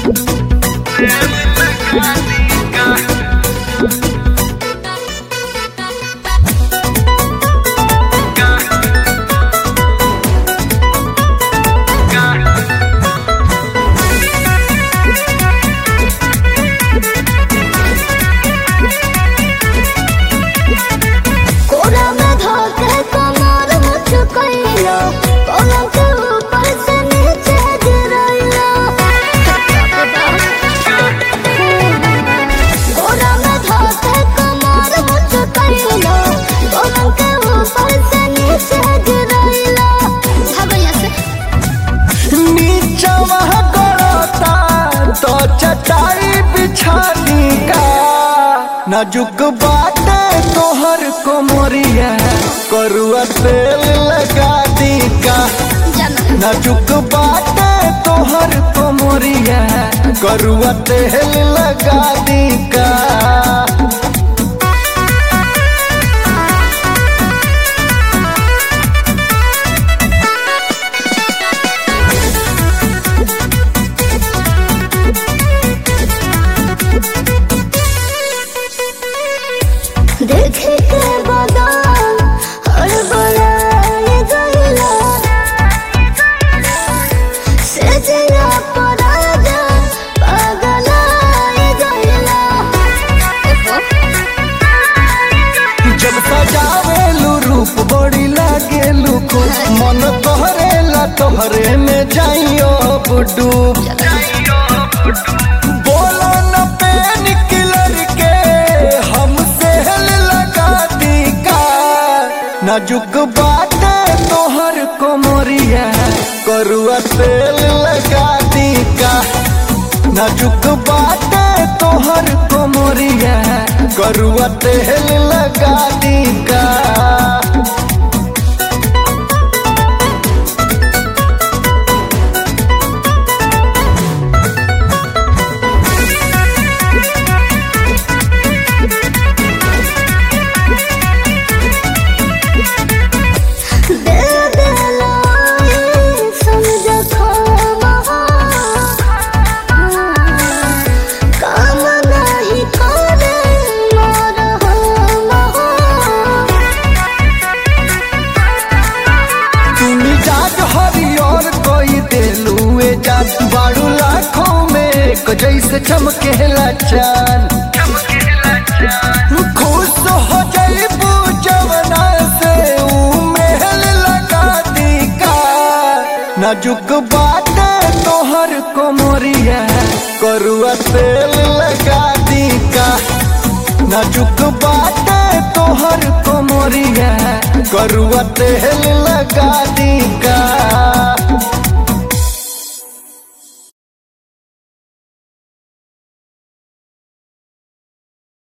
कोरा में धोके कमर मुचकैलो पलंग के ऊपर से नीचे गिरैलो कोरा में धोके कमर मुचकैलो पलंग के ऊपर से नीचे गिरैलो भगैया से नीचवा गड़ता तो चटाई बिछा दी का नाजुक बाटे तोहर कोमरिया करुआ तेल लगा दी का जाना नाजुक बाटे तोहर कोमरिया करुआ तेल लगा दी का देखे के बदन हड़बड़ाए गइला सजना पराजा पागलाए गइला जब सजावेलू रूप बड़ी लागेलू को मन तोहरेला तोहरे में जाइयो अब डूब बोलो न पेन किलर के हम सेल लगा दी का नाजुक बाटे तोहर कोमरिया करुआ तेल लगा दी का नाजुक बाटे तोहर कोमरिया करुआ तेल लगा दी का दे देला समझ खामा काम नहीं करे मोर तुम जाग हरियर कोई दिलुए जात बारू लाखों में एक जैसे चमकेला चांद खुश हो जईबू जवना से ऊ महल लगा दी का नाजुक बाटे तोहर कोमरिया करुआ तेल लगा दी का नाजुक बाटे तोहर कोमरिया करुआ तेल लगा दी का